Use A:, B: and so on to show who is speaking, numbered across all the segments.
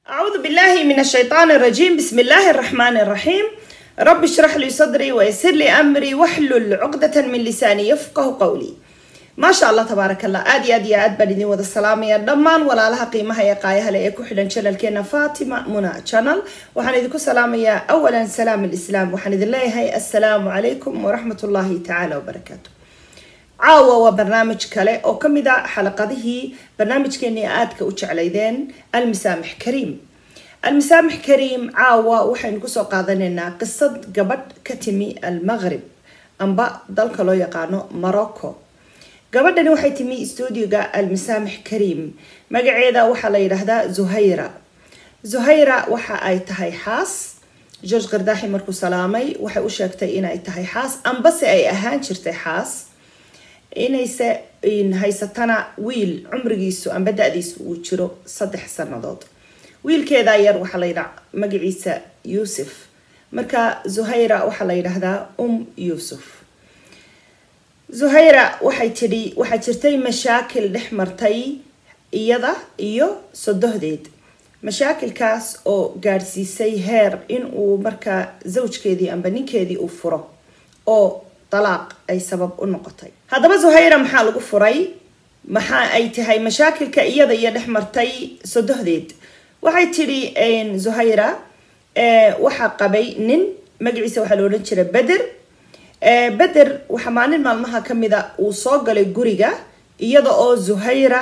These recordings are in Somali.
A: أعوذ بالله من الشيطان الرجيم بسم الله الرحمن الرحيم رب اشرح لي صدري ويسر لي أمري واحلل عقدة من لساني يفقه قولي ما شاء الله تبارك الله آدي آدي آد بدني وذا السلام يا دمان ولا لها قيمة هي قايها لأيكو حدا شانل كينا فاطمة منى شانل وحن إذكو سلام يا أولا سلام الإسلام وحن إذ الله هي السلام عليكم ورحمة الله تعالى وبركاته caawa waa barnaamij kale oo ka mid a xalaqadihii barnaamijkeenii aadka u jeclaydeen almisaamix kariim almisaamix kariim caawa waxaynu kusoo qaadanaynaa qisad gabadh ka timi almaqrib amba dalka loo yaqaano morocco gabadhani waxay timi stuudioga almisaamix kariim magaceeda waxaa la yidhaahdaa zuhayra zuhayra waxa ay tahay xaas george kardaaxi markuu salaamay waxay u sheegtay inay tahay xaas ambase ay ahaan jirtay xaas inayse haysatana wiil cumrigiisu amba da-diisu uu jiro saddex sanadood wiilkeeda yar waxaa la yidhaa magaciisa yuusuf marka zuhayra waxaa la yidhaahdaa um yuusuf zuhayra waxay tidhi waxaa jirtay mashaakil dhex martay iyada iyo sodohdeed mashaakilkaas oo gaadhsiisay heer in uu markaa zawjkeedii amba ninkeedii uu furo oo dalaaq ay sabab u noqotay haddaba zuhayra maxaa lagu furay maxa ay tahay mashaakilka iyada iyo dhex martay sodohdeed waxay tidhi zuhayra waxaa qabay nin magaciisa waxaa la odhan jiray beder beder waxaa maalin maalmaha kamida uu soo galay guriga iyada oo zuhayra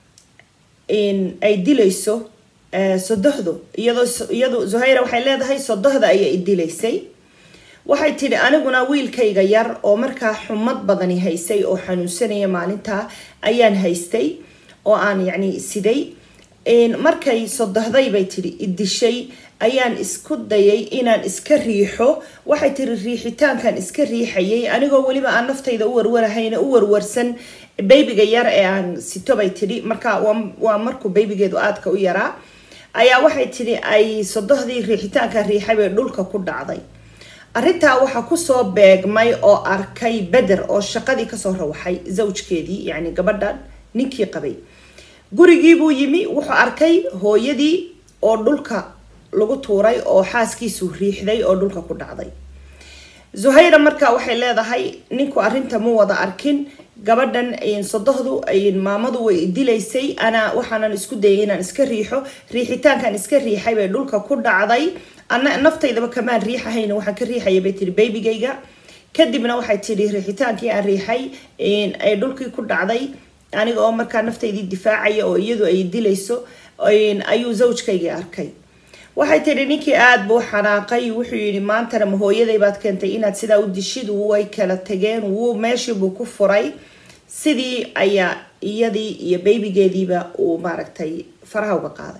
A: ay dilayso sodohdu iyadoo iyadu zuhayra waxay leedahay sodohda ayay dilaysay waxay tidhi aniguna wiilkayga yar oo markaa xumad badani haysay oo xanuunsanaya maalintaa ayaan haystay oo aan yacni siday markay sodohday bay tidhi idishay ayaan isku dayay inaan iska riixo waxay tiri riixitaankan iska riixayay anigoo weliba aan naftayda u warwarahayna u warwarsan baybiga yar ee aan sito bay tidhi marka waa markuu baybigeedu aadka u yaraa ayaa waxay tidhi ay sodohdii riixitaanka riixay bay dhulka ku dhacday arrintaa waxaa kusoo beegmay oo arkay beder oo shaqadii kasoo rawaxay zawjkeedii yacni gabadhan ninkii qabay gurigiibuu yimi wuxuu arkay hooyadii oo dhulka lagu tuuray oo xaaskiisu riixday oo dhulka ku dhacday zuhayra marka waxay leedahay ninku arrinta ma wada arkin gabadhan sodohdu maamadu way dilaysay anaa waxaanan isku dayay inaan iska riixo riixitaankan iska riixay bay dhulka ku dhacday ana naftaydaba kamaan riixahayna waxaan ka riixaya bay tihi babygayga kadibna waxay tidhi riixitaankii aan riixay ay dhulkii ku dhacday aniga oo markaa naftaydii difaacaya oo iyadu ay dilayso ayuu zawjkaygii arkay waxay tidhi ninkii aada buu xanaaqay wuxuu yidhi maantana ma hooyaday baad keentay inaad sidaa u dishid way kala tageen wuu meeshiibuu ku furay sidii ayaa iyadii iyo baybigeediiba uu maaragtay faraha uga qaaday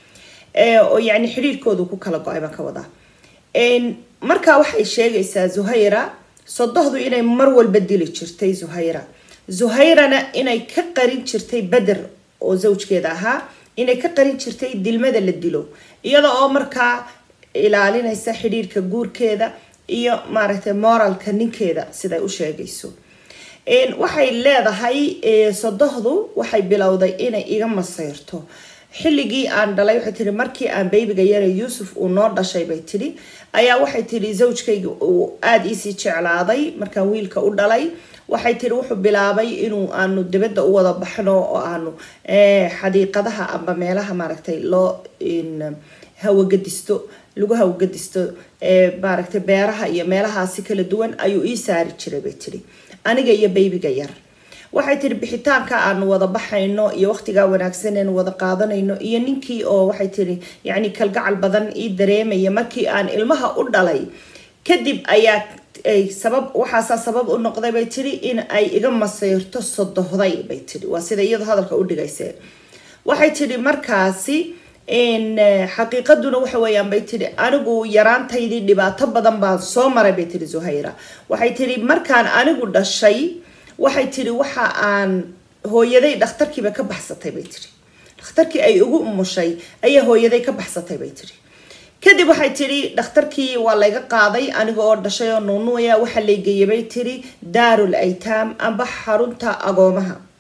A: oo yacni xidhiirkoodu ku kala go-ay baan ka wadaa markaa waxay sheegaysaa zuhayra sodohdu inay mar walba dili jirtay zuhayra zuhayrana inay ka qarin jirtay beder oo zawjkeeda ahaa inay ka qarin jirtay dilmada la dilo iyada oo markaa ilaalinaysa xidhiirka guurkeeda iyo maaragtay moralka ninkeeda siday u sheegayso waxay leedahay sodohdu waxay bilowday inay iga masayrto xilligii aan dhalay waxay tihi markii aan baybiga yare yuusuf uu noo dhashay bay tidhi ayaa waxay tihi zawjkayga uu aada iisii jeclaaday markaan wiilka u dhalay waxay tihi wuxuu bilaabay inuu aanu dibadda u wada baxno oo aanu xadiiqadaha amba meelaha maaragtay loo hawagadisto lagu hawagadisto maaragtay beeraha iyo meelahaasi kala duwan ayuu ii saari jiray bay tihi aniga iyo baybiga yar waxay tihi bixitaanka aanu wada baxayno iyo waqtigaa wanaagsan eenu wada qaadanayno iyo ninkii oo waxay tihi yacni kalgacal badan ii dareemaya markii aan ilmaha u dhalay kadib ayaa sabab waxaasaa sabab u noqday bay tihi in ay iga masayrto sodohday bay tihi waa sida iyadu hadalka u dhigayse waxay tihi markaasi xaqiiqaduna waxa weeyaan bay tihi anigu yaraantaydii dhibaato badan baan soo maray bay tihi zuhayra waxay tihi markaan anigu dhashay waxay tihi waxa aan hooyaday dhakhtarkiiba ka baxsatay bay tihi dhakhtarkii ay ugu umushay ayaa hooyaday ka baxsatay bay tihi kadib waxay tihi dhakhtarkii waa layga qaaday aniga oo dhashay oo nuunuaya waxaa laygeeyay bay tihi daarul aytaam amba xarunta agoomaha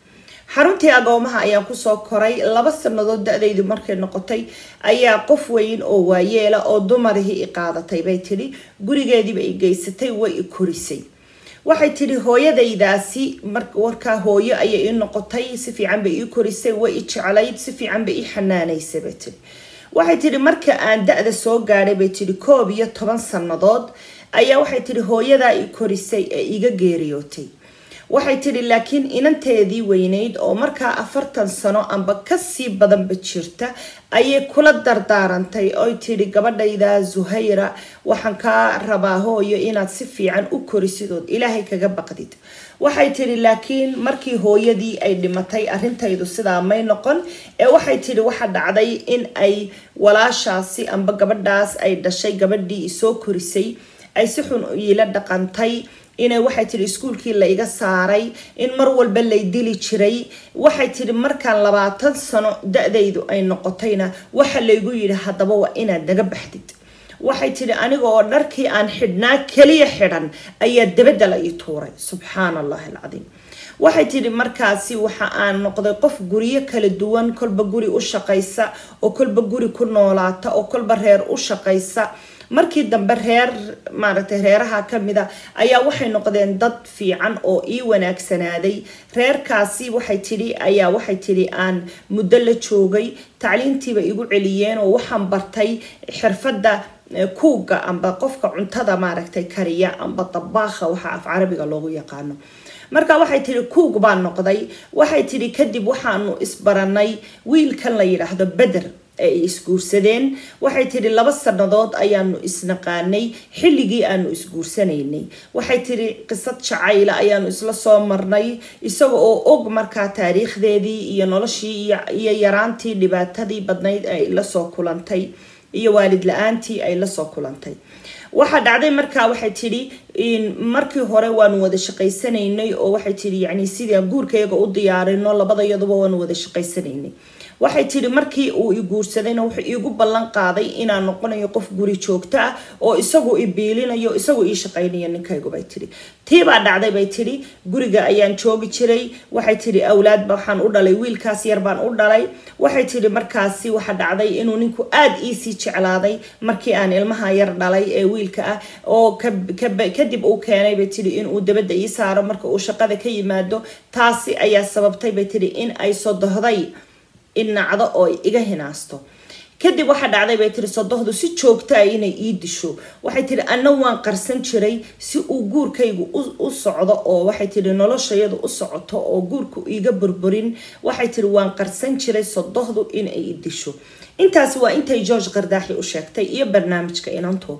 A: xaruntii agoomaha ayaan kusoo koray laba sanadood da-daydu markay noqotay ayaa qof weyn oo waayeela oo dumarihii i qaadatay bay tidhi gurigeediiba i geysatay way i korisay waxay tidhi hooyadaydaasi warkaa hooyo ayay ii noqotay si fiican bay ii korisay way i jeclayd si fiican bay ii xanaanaysay bay tidhi waxay tidhi marka aan da-da soo gaadhay bay tidhi koob iyo toban sannadood ayaa waxay tidhi hooyadaa i korisay ee iga geeriyootay waxay tidhi laakiin inanteedii weyneyd oo markaa afartan sano amba kasii badanba jirta ayay kula dardaarantay oy tidhi gabadhayda zuhayra waxaan kaa rabaa hooyo inaad si fiican u korisidood ilaahay kaga baqdid waxay tidhi laakiin markii hooyadii ay dhimatay arrintaydu sidaa may noqon ee waxay tidhi waxa dhacday in ay walaashaasi amba gabadhaas ay dhashay gabadhii isoo korisay ay si xun iila dhaqantay inay waxay tidhi iskuulkii la iga saaray in mar walba lay dili jiray waxay tidhi markaan labaatan sano da-daydu ay noqotayna waxa laygu yidhi haddaba waa inaad naga baxdid waxay tidhi aniga oo dharkii aan xidhnaa keliya xidhan ayaa dabadda la ii tuuray subxaana allahi alcadiim waxay tidhi markaasi waxa aan noqday qof guryo kala duwan kolba guri u shaqaysa oo kolba guri ku noolaata oo kolba reer u shaqaysa markii dambe reer maaragtay reeraha kamida ayaa waxay noqdeen dad fiican oo ii wanaagsanaaday reerkaasi waxay tidhi ayaa waxay tidhi aan muddo la joogay tacliintiiba igu celiyeen oo waxaan bartay xirfadda kuuga amba qofka cuntada maaragtay kariya amba dabaakha waxa af carabiga loogu yaqaano marka waxay tidhi kuug baan noqday waxay tidhi kadib waxaanu isbaranay wiilkan la yidhaahdo beder ay isguursadeen waxay tidhi laba sannadood ayaanu isnaqaanay xilligii aanu isguursanaynay waxay tidhi qisad jacayla ayaanu isla soo marnay isaga oo og markaa taariikhdeedii iyo noloshii iyo yaraantii dhibaatadii badnayd ay la soo kulantay iyo waalid la-aantii ay lasoo kulantay waxaa dhacday markaa waxay tidhi markii hore waanu wada shaqaysanaynay oo waxay tidhi yani sidii guurkayaga u diyaarino labadayaduba waanu wada shaqaysanaynay waxay tidhi markii uu i guursadayna wuxuu iigu ballan qaaday inaan noqonayo qof guri joogto ah oo isagu i biilinayo isagu ii shaqaynayo ninkaygu bay tidhi tiibaa dhacday bay tidhi guriga ayaan joogi jiray waxay tidhi awlaadba waxaan u dhalay wiilkaas yar baan u dhalay waxay tidhi markaasi waxa dhacday inuu ninku aada iisii jeclaaday markii aan ilmaha yar dhalay ee wiilka ah oo kadib uu keenay bay tidhi inuu dabadda ii saaro marka uu shaqada ka yimaado taasi ayaa sababtay bay tidhi in ay sodohday inacdo oo iga hinaasto kadib waxaa dhacday bay tiri sodohdu si joogtaa inay ii disho waxay tiri anna waan qarsan jiray si uu guurkaygu u socdo oo waxay tiri noloshayadu u socoto oo guurku iiga burburin waxay tiri waan qarsan jiray sodohdu inay i disho intaasi waa intay george kardaaxi u sheegtay iyo barnaamijka inanto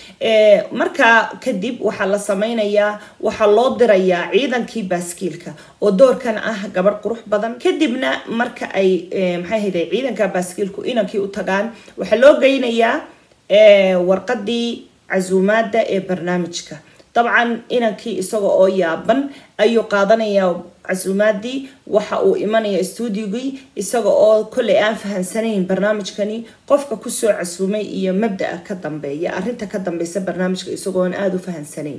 A: markaa kadib waxaa la sameynayaa waxaa loo dirayaa ciidankii baaskiilka oo doorkan ah gabadh qurux badan kadibna marka ay maxay hayde ciidanka baaskiilku inankii u tagaan waxaa loo geynayaa warqadii casuumaada ee barnaamijka dabcan inankii isaga oo yaaban ayuu qaadanayaa casuumaadii waxa uu imanaya stuudigii isaga oo kolley aan fahansanayn barnaamijkani qofka kusoo casuumay iyo mabdaa ka dambeeya arinta ka dambeysa barnaamijka isagoon aada u fahansanayn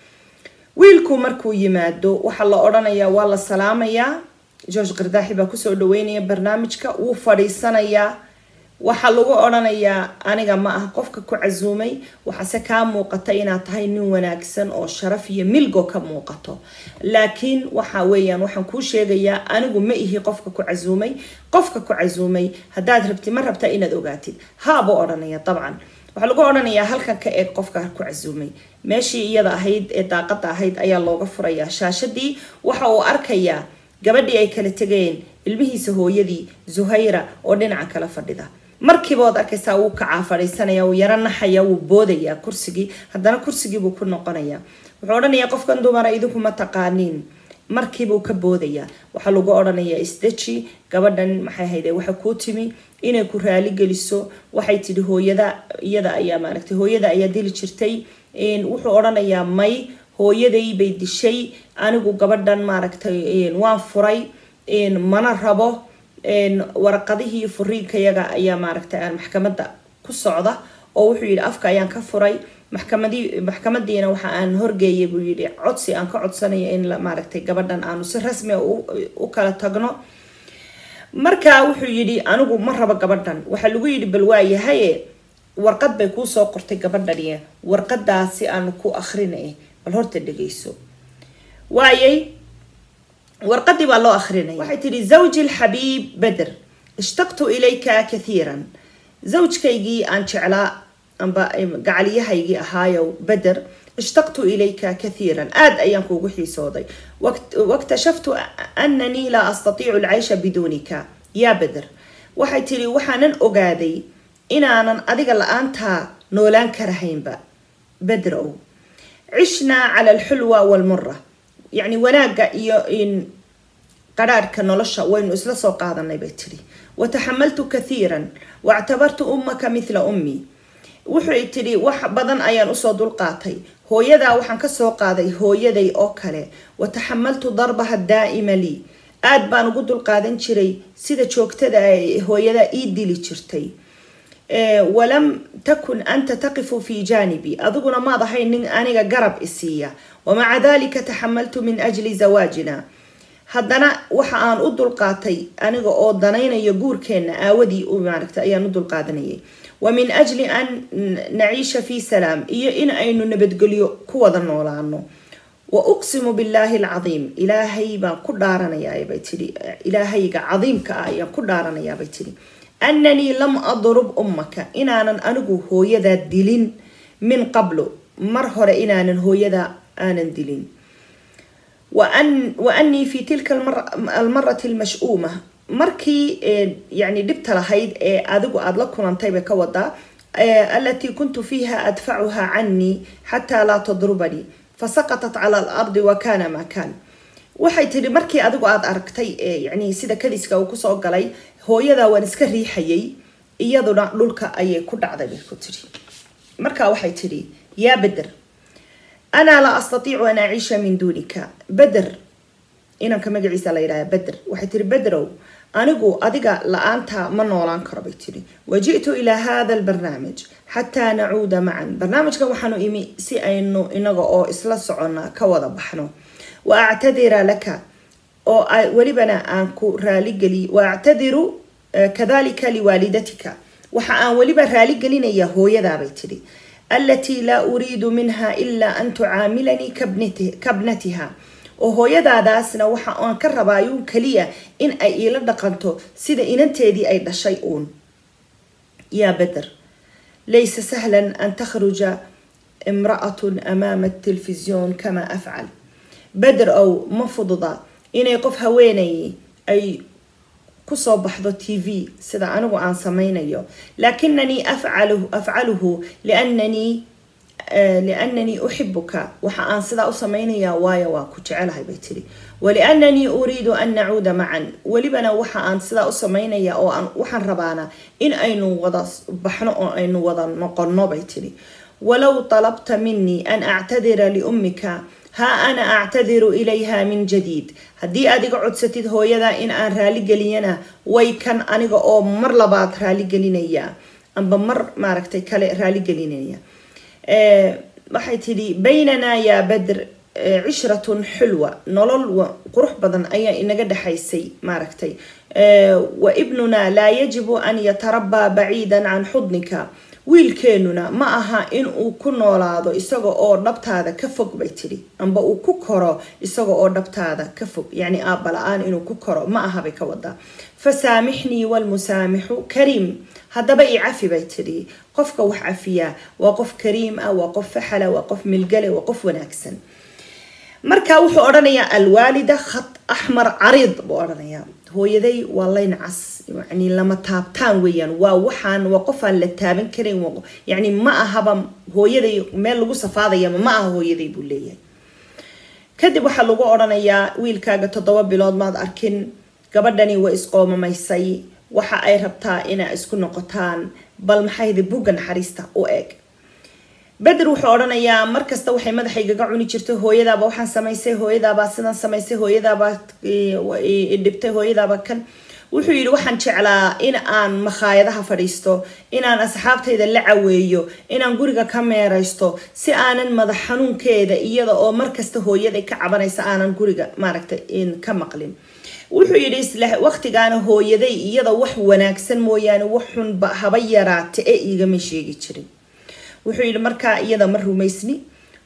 A: wiilku markuu yimaado waxaa la odhanayaa waa la salaamayaa george kardaaxi baa kusoo dhaweynaya barnaamijka wuu fadhiisanayaa waxaa lagu odhanayaa aniga ma ah qofka ku casuumay waxaase kaa muuqata inaad tahay nin wanaagsan oo sharaf iyo milgo ka muuqato laakiin waxa weeyaan waxaan kuu sheegayaa anigu ma ihi qofka ku casuumay qofka ku casuumay haddaad rabti ma rabtaa inaad ogaatid haabuu odhanaya dabcan waxaa lagu odhanayaa halkan ka eeg qofka ku casuumay meeshii iyada ahayd ee daaqada ahayd ayaa looga furayaa shaashadii waxa uu arkayaa gabadhii ay kala tegeen ilmihiisa hooyadii zuhayra oo dhinaca kala fadhida markiiba waad arkaysaa wuu kacaa fadhiisanaya wuu yaro naxaya wuu boodayaa kursigii haddana kursigiibuu ku noqonayaa wuxuu odhanayaa qofkan dumara idinku ma taqaaniin markiibuu ka boodayaa waxaa lagu odhanayaa isdeji gabadhan maxay hayde waxay kuu timi inay ku raali geliso waxay tidhi hooyada iyada ayaa maaragtay hooyada ayaa dili jirtay wuxuu odhanayaa may hooyaday bay dishay anigu gabadhan maaragtay waan furay mana rabo waraqadihii furiinkayaga ayaa maaragtay aan maxkamada ku socda oo wuxuu yidhi afka ayaan ka furay maxkamadii maxkamadiina waxa aan horgeeyay buu yidhi codsi aan ka codsanayo in maaragtay gabadhan aanu si rasmi u kala tagno markaa wuxuu yidhi anigu ma rabo gabadhan waxaa lagu yidhi bal waayahaye warqad bay kuu soo qortay gabadhani warqadaasi aanu ku akrinay bal horta dhegeyso waayay warqadii baa loo akrinaya waxay tidhi zawji alxabiib beder ishtaqtu ilayka kathiiran zawjkaygii aan jeclaa amba gacaliyahaygii ahaayow beder ishtaqtu ilayka kathiiran aad ayaan kuugu xiisooday waktashaftu ananii laa astatiicu alcaysha biduunika yaa beder waxay tidhi waxaanan ogaaday inaanan adiga la-aantaa noolaan karahaynba beder ow cishnaa cala alxulwa walmura yacni wanaagga iyo qadhaadhka nolosha waynu isla soo qaadanay bay tidhi wataxamaltu kathiiran waactabartu ummaka mithla ummii wuxuu tidhi wax badan ayaan usoo dulqaatay hooyadaa waxaan kasoo qaaday hooyaday oo kale wataxamaltu darbaha daa'ima lii aad baan ugu dulqaadan jiray sida joogtada hooyadaa ii dili jirtay walam takun anta taqifu fi jaanibi adiguna maad ahayn nin aniga garab isiiya wamaca dalika taxamaltu min ajli zawaajina haddana waxa aan u dulqaatay aniga oo danaynayo guurkeenna aawadii maaragta ayaan u dulqaadanayay wa min ajli an naciisha fi salaam iyo in aynu nabadgelyo ku wada noolaano wa uqsimu billaahi alcadiim ilaahay baan ku dhaaranayaa bay tidhi ilaahayga cadiimka ah ayaan ku dhaaranayaa bay tidhi annanii lam adrub ummaka inaanan anigu hooyadaa dilin min qablu mar hore inaanan hooyadaa aanan dilin wa annii fi tilka almarati almash-uuma markii yani dhibta lahayd ee adigu aada la kulantay bay ka wadaa alatii kuntu fiiha adfacuha canii xataa laa tadrubanii fasaqatat cala alardi wa kana maa kaan waxay tidhi markii adigu aada aragtay yani sida kadiska uu kusoo galay hooyadaa waan iska riixayay iyaduna dhulka ayay ku dhacday bay ku tidhi marka waxay tidhi yaa beder anaa laa astatiicu an aciisha min duunika beder inanka magaciisa la yidhaha beder waxay tihi bederow anigu adiga la-aanta ma noolaan karo bay tidhi waji'tu ilaa hada albarnaamij xataa nacuuda macan barnaamijkan waxaanu imi si aynu inaga oo isla socona ka wada baxno wa actadira laka oo welibana aan ku raaligeli wa actadiru kadalika liwaalidatika waxa aan weliba raaligelinaya hooyadaabay tidhi alatii laa uriidu minha ilaa an tucaamilanii kabnatiha oo hooyadaadaasna waxa aan ka rabaayuun kaliya in ay iila dhaqanto sida inanteedii ay dhashay uun yaa beder laysa sahlan an takhruja imra'atun amaama telefisyoon kamaa afcal beder ow ma fududa inay qof haweenayay ay kusoo baxdo t v sida anigu aan samaynayo laakinanii afcaluhu liannanii liannanii uxibuka waxa aan sidaa u samaynayaa waayo waa ku jecelahay bay tiri waliannanii uriidu an nacuuda macan welibana waxa aan sidaa u samaynaya oo aan waxaan rabaana in aynu wada baxno oo aynu wada noqonno bay tiri walow talabta minii an actadira liummika haa ana actadiru ilayha min jadiid haddii aad iga codsatid hooyada in aan raaligeliyana way kan aniga oo mar labaad raaligelinaya amba mar maaragtay kale raaligelinaya waxay tidhi baynanaa yaa badr cishratun xulwa nolol qurux badan ayaa inaga dhexaysay maaragtay wa ibnunaa laa yajibu an yatarabaa baciidan can xudnika wiilkeenuna ma aha in uu ku noolaado isaga oo dhabtaada ka fog bay tidhi amba uu ku koro isaga oo dhabtaada ka fog yacni aabba la-aan inuu ku koro ma aha bay ka wadaa fasaamixnii walmusaamixu kariim haddaba i cafi bay tidhi qofka wax cafiyaa waa qof kariim ah waa qof faxala waa qof milgale waa qof wanaagsan marka wuxuu odhanayaa alwaalida khat axmar cariid buu odhanayaa hooyaday waa layn cas yani lama taabtaan weeyaan waa waxaan waa qofaan la taaban karin yani ma ahaba hooyaday meel lagu safaadayama ma aha hooyaday buu leeyahay kadib waxaa lagu odhanayaa wiilkaaga toddoba bilood maad arkin gabadhani way isqoomamaysay waxa ay rabtaa inaa isku noqotaan bal maxayda bugga naxariista u eeg beder wuxuu odhanayaa markasta waxay madaxaygaga cuni jirtay hooyadaaba waxaan samaysay hooyadaabaa sidan samaysay hooyadaabaa dhibtay hooyadaaba kan wuxuu yidhi waxaan jeclaa in aan makhaayadaha fadhiisto inaan asxaabtayda la caweeyo inaan guriga ka meeraysto si aanan madax xanuunkeeda iyada oo markasta hooyaday ka cabanaysa aanan guriga maaragtay ka maqlin wuxuu yidhi isla waqtigaana hooyaday iyada wax wanaagsan mooyaane wax xunba haba yaraate ee igama sheegi jirin wuxuu yidhi markaa iyada ma rumaysni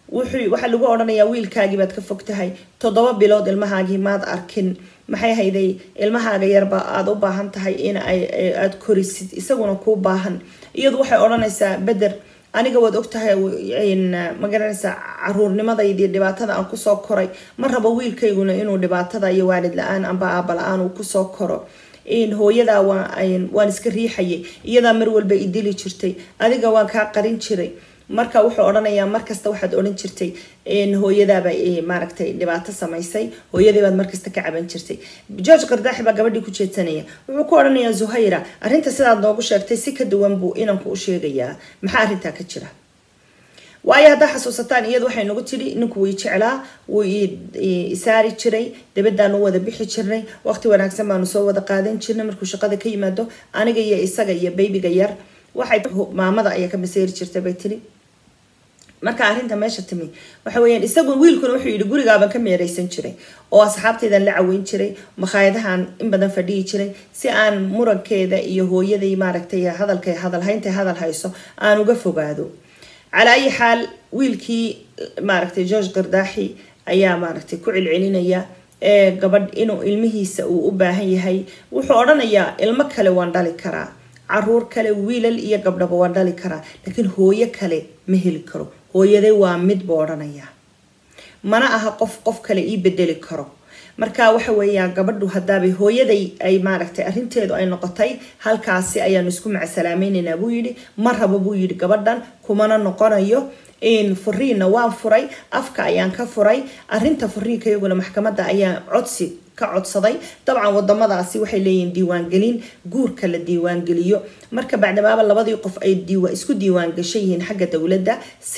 A: waxaa lagu odhanayaa wiilkaagii baad ka fog tahay toddoba bilood ilmahaagii maad arkin maxay hayday ilmahaaga yarba aada u baahan tahay in aada korisid isaguna kuu baahan iyadu waxay odhanaysaa beder aniga waad ogtahay magaranaysaa caruurnimadaydi dhibaatada aan kusoo koray ma rabo wiilkayguna inuu dhibaatada iyo waalid la-aan amba aaba la-aan uu kusoo koro hooyadaa waan iska riixayay iyadaa mar walba i dili jirtay adiga waan kaa qarin jiray marka wuxuu odhanayaa markasta waxaad odhan jirtay hooyadaaba maaragtay dhibaato samaysay hooyadii baad markasta ka caban jirtay george kardaaxi baa gabadhii ku jeedsanaya wuxuu ku odhanayaa zuhayra arrinta sidaad noogu sheegtay si ka duwan buu inanku u sheegayaa maxaa arrintaa ka jira waayo haddaa xasuusataan iyadu waxay nagu tidhi ninku wii jeclaa wuu isaari jiray dabadaanu wada bixi jirnay waqti wanaagsan baanu soo wada qaadan jirnay markuu shaqada ka yimaado aniga iyo isaga iyo baybiga yar waxay maamada ayaa ka maseeri jirtay bay tiri marka arrinta meesha timi waxa weyaan isagu wiilkuna wuxuu yidhi gurigaaban ka meeraysan jiray oo asxaabtaydan la caweyn jiray makhaayadahan in badan fadhiyi jiray si aan murankeeda iyo hooyaday maaragtay hadalka hadalhaynta hadal hayso aan uga fogaado calaa ayi xaal wiilkii maaragtay george kardaaxi ayaa maaragtay ku celcelinaya ee gabadh inuu ilmihiisa uu u baahan yahay wuxuu odhanayaa ilmo kale waan dhali karaa caruur kale wiilal iyo gabdhaba waan dhali karaa laakiin hooyo kale ma heli karo hooyaday waa mid buu odhanayaa mana aha qof qof kale ii bedeli karo marka waxa weeyaan gabadhu haddaabay hooyaday ay maaragtay arrinteedu ay noqotay halkaasi ayaanu isku macsalaamaynaynaa buu yidhi ma rabo buu yidhi gabadhan kumana noqonayo furiinna waan furay afka ayaan ka furay arinta furiinka iyaguna maxkamadda ayaa codsi ka codsaday dabcan wadamadaasi waxay leeyihiin diiwaangelin guurka la diiwaangeliyo marka bacdamaaba labadii qof ay isku diiwaangashan yihiin xagga dowladda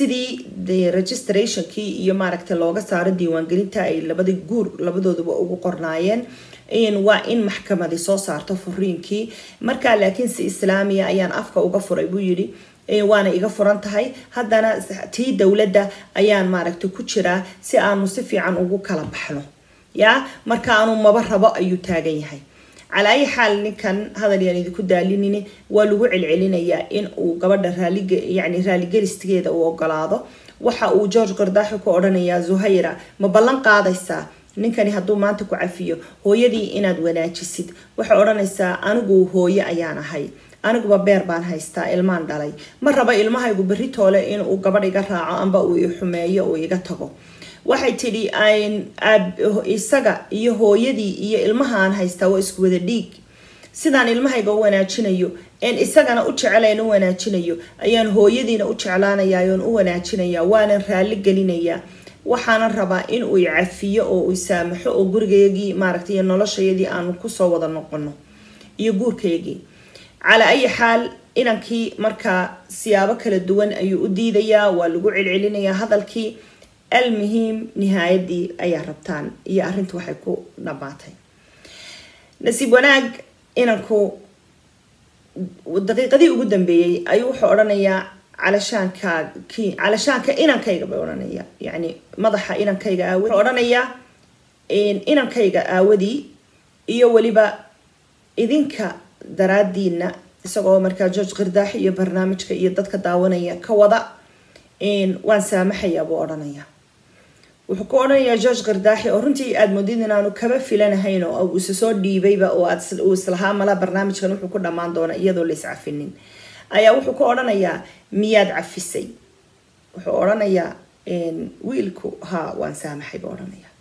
A: sidii registrationkii iyo maaragta looga saaro diiwaangelinta ay labadii guur labadooduba ugu qornaayeen waa in maxkamadi soo saarto furiinkii marka laakiin si islaamiya ayaan afka uga furay buu yidhi waana iga furan tahay haddana tii dowladda ayaan maaragta ku jiraa si aanu si fiican ugu kala baxno ya marka aanu maba rabo ayuu taagan yahay calaa ayi xaal ninkan hadal yaan idinku daalinine waa lagu celcelinayaa in uu gabadha raalig yani raaligelisteeda uu ogolaado waxa uu george kardaaxi ku odhanayaa zuhayra ma ballan qaadaysaa ninkani hadduu maanta ku cafiyo hooyadii inaad wanaajisid waxay odhanaysaa anigu hooye ayaan ahay aniguba beer baan haystaa ilmaan dhalay ma raba ilmahaygu berri toole inuu gabadh iga raaco amba uu i xumeeyo uu iga tago waxay tidhi isaga iyo hooyadii iyo ilmahaan haystaa waa isku wada dhiig sidaan ilmahayga u wanaajinayo een isagana u jecelayn u wanaajinayo ayaan hooyadiina u jeclaanayaa oon u wanaajinayaa waanan raalli gelinayaa waxaanan rabaa in uu cafiyo oo uu saamaxo oo gurigayagii maaragtay iyo noloshayadii aanu kusoo wada noqono iyo guurkayagii calaa ayi xaal inankii markaa siyaabo kala duwan ayuu u diidayaa waa lagu celcelinayaa hadalkii almuhiim nihaayadii ayaa rabtaan iyo arrintu waxay ku dhamaatay nasiib wanaag inanku daqiiqadii ugu dambeeyey ayuu wuxuu odhanayaa calashaanka calashaanka inankayga bay odhanaya yani madaxa inankayga aawadi wuxuu odhanayaa inankayga aawadii iyo weliba idinka daraadiina isagoo markaa george kirdaaxi iyo barnaamijka iyo dadka daawanaya ka wada waan saamaxayaa buu odhanaya wuxuu ku odhanayaa george kirdaaxi oo runtii aada moodid inaanu kaba filanahayn oo uu isa soo dhiibayba oo uu islahaa mala barnaamijkan wuxuu ku dhammaan doona iyadoo la iscafinin ayaa wuxuu ku odhanayaa miyaad cafisay wuxuu odhanayaa wiilku ha waan saamaxay buu odhanaya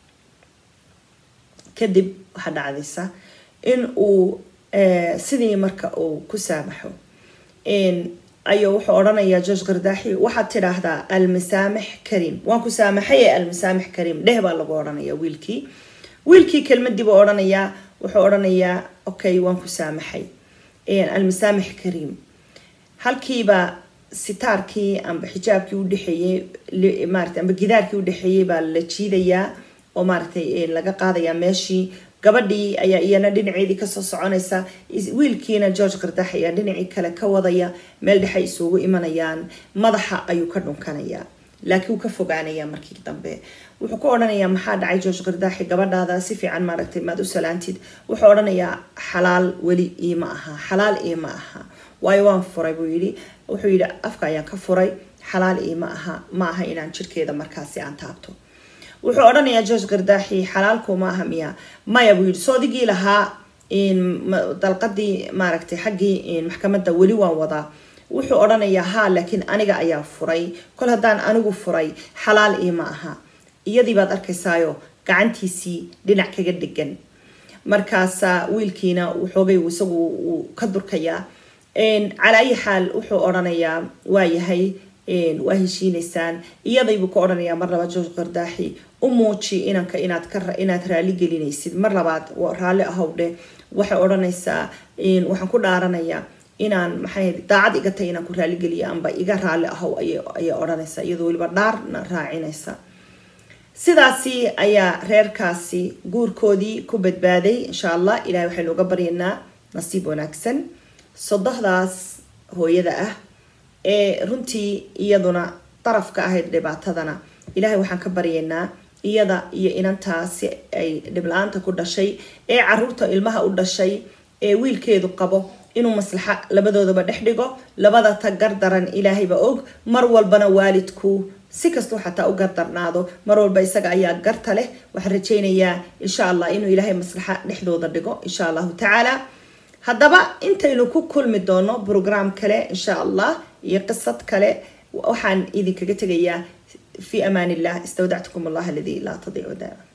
A: kadib waxaa dhacdaysa in uu sidii marka uu ku saamaxo ayuu wuxuu odhanayaa george kirdaaxi waxaad tidhaahdaa almasaamix karim waan ku saamaxay ee almasaamix karim dheh baa lagu odhanayaa wiilkii wiilkii kelmadii buu odhanayaa wuxuu odhanayaa okay waan ku saamaxay almasaamix karim halkiiba sitaarkii amba xijaabkii udhexeeyey maarata amba gidaarkii udhexeeyey baa la jiidayaa oo maaragtay laga qaadayaa meeshii gabadhii ayaa iyana dhinaceedii kasoo soconaysa wiilkiina george qardaax ayaa dhinacii kale ka wadaya meel dhexay isugu imanayaan madaxa ayuu ka dhunkanayaa laakiin wuu ka fogaanayaa markii dambe wuxuu ku odhanayaa maxaa dhacay george qardaaxi gabadhaada si fiican maaragtay maad u salaantid wuxuu odhanayaa xalaal weli iima aha xalaal iima aha waayo waan furay buu yidhi wuxuu yidhi afka ayaan ka furay xalaal iima aha ma aha inaan jirkeeda markaasi aan taabto wuxuu odhanayaa george qardaaxi xalaalku ma aha miya maya buu yidhi soodigii lahaa dalqadii maaragtay xaggii maxkamadda weli waan wadaa wuxuu odhanayaa haa laakiin aniga ayaa furay kol haddaan anigu furay xalaal iima aha iyadii baad arkaysaayo gacantiisii dhinac kaga dhegan markaasa wiilkiina xoogay isagu uu ka durkayaa calaa ayi xaal wuxuu odhanayaa waayahay waa heshiinaysaan iyadaybuu ka odhanayaa mar labaad george qardaaxi u muuji inanka inaad ka inaad raali gelinaysid mar labaad raalli ahowdhe waxay odhanaysaa waxaan ku dhaaranayaa inaan maxay daacad iga tahay inaan ku raaligeliyo amba iga raalli ahow ayay odhanaysaa iyadoo weliba dhaarna raacinaysa sidaasi ayaa reerkaasi guurkoodii ku badbaaday insha allah ilahay waxaynu uga baryaynaa nasiib wanaagsan sodohdaas hooyada ah ee runtii iyaduna darafka ahayd dhibaatadana ilaahay waxaan ka baryaynaa iyada iyo inantaasi ay dhibla-aanta ku dhashay ee caruurta ilmaha u dhashay ee wiilkeedu qabo inuu maslaxa labadoodaba dhex dhigo labada ta gardaran ilaahayba og mar walbana waalidku si kastuu xataa u gardarnaado mar walba isaga ayaa garta leh waxaan rajaynayaa insha allah inuu ilaahay maslaxa dhexdooda dhigo insha allahu tacaala haddaba intaynu ku kulmi doono brogram kale insha allah iyo qisad kale waxaan idinkaga tegayaa fi amaan illah istawdactukum allah aladii laa tadiicu daama